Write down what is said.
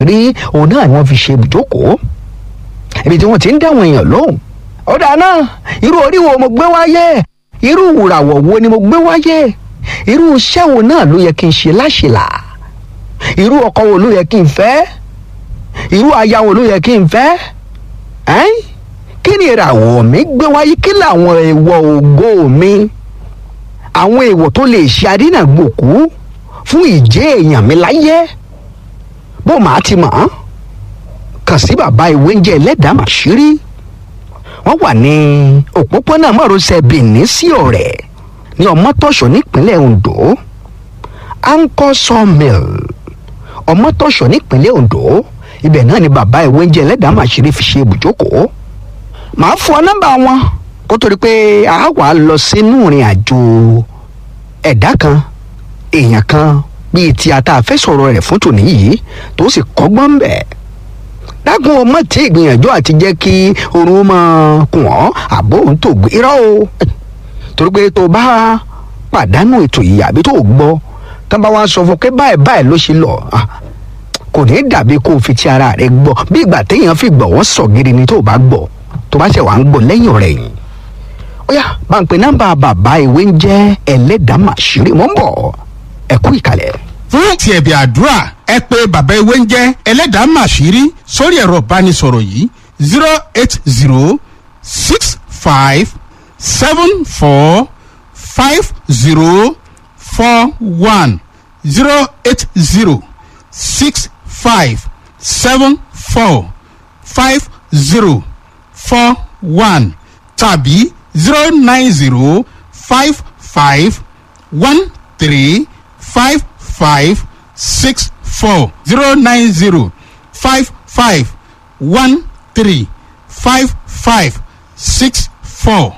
àṣírí òun náà ni wọ́n fi ṣe ibùjókòó ibi tí wọ́n ti ń dáwọn èèyàn lóhùn ọ̀dà náà irú orí wo mo gbé wáyé irú ìràwọ̀ wo ni mo gbé wáyé irú iṣẹ́ wo náà ló yẹ kí n ṣe láṣìlá irú ọkọ wo ló yẹ kí n fẹ́ irú aya wo ló yẹ kí n fẹ́ ẹ́n kí ni ìràwọ̀ mi gbé wáyé kí làwọn èèwọ̀ ògo mi àwọn èèwọ̀ tó lè ṣe adínàgbòkú fún ìjẹ́ èèyàn mi láyé bó màá ti mọ̀ ọ́n kàn sí bàbá ìwé ń jẹ́ ẹlẹ́dàá màṣírí wọ́n wà ní òpópónà márosẹ̀ benin sí ọ̀rẹ́ ní ọmọtọ́ṣọ́ nípínlẹ̀ ondo anchor sawmill ọmọtọ́ṣọ́ nípínlẹ̀ ondo ibẹ̀ náà ni bàbá ìwé ń jẹ́ ẹlẹ́dàá màṣírí fi ṣe ibùjókòó màá fún ọ nọ́mbà wọn kó torí pé a wà lọ sínú ìrìn àjò ẹ̀dá kan èèyàn kan bíi ti ata àfẹ́sọ̀rọ̀ rẹ̀ fún tòní yìí tó sì kọ́gbọ́n ń bẹ̀ dákun ọmọ tí ìgbìyànjú àti jẹ́ kí oorun máa kùn ọ́ àbó òun tó gbé irọ́ o torí pé tó bá pàdánù ètò yìí àbí tó gbọ́ tó bá wá sọ fún pé báyìí báyìí ló ṣe lọ kò ní dàbí kó o fi ti ara rẹ gbọ́ bí ìgbà téèyàn fi gbọ́ wọ́n sọ gidi ni tó bá gbọ́ tó bá ṣe wà ń gbọ́ lẹ́yìn ọ̀rẹ́ yìí ó yá bá ń pe nọ́mbà bàbá ìwé ń jẹ́ ẹlẹ́dàá màṣírí mọ́ ń bọ̀ ẹ kú ìkàlẹ̀. fún ti ẹ̀bì àdúrà ẹ pé bàbá ewé ń jẹ́ ẹlẹ́dàá màṣírí sórí ẹ̀rọ ìbánisọ̀rọ̀ yìí zero eight zero six five seven four five zero four one zero eight zero six five seven four five zero four one tàbí zero nine zero five five one three five five six four zero nine zero five five one three five five six four.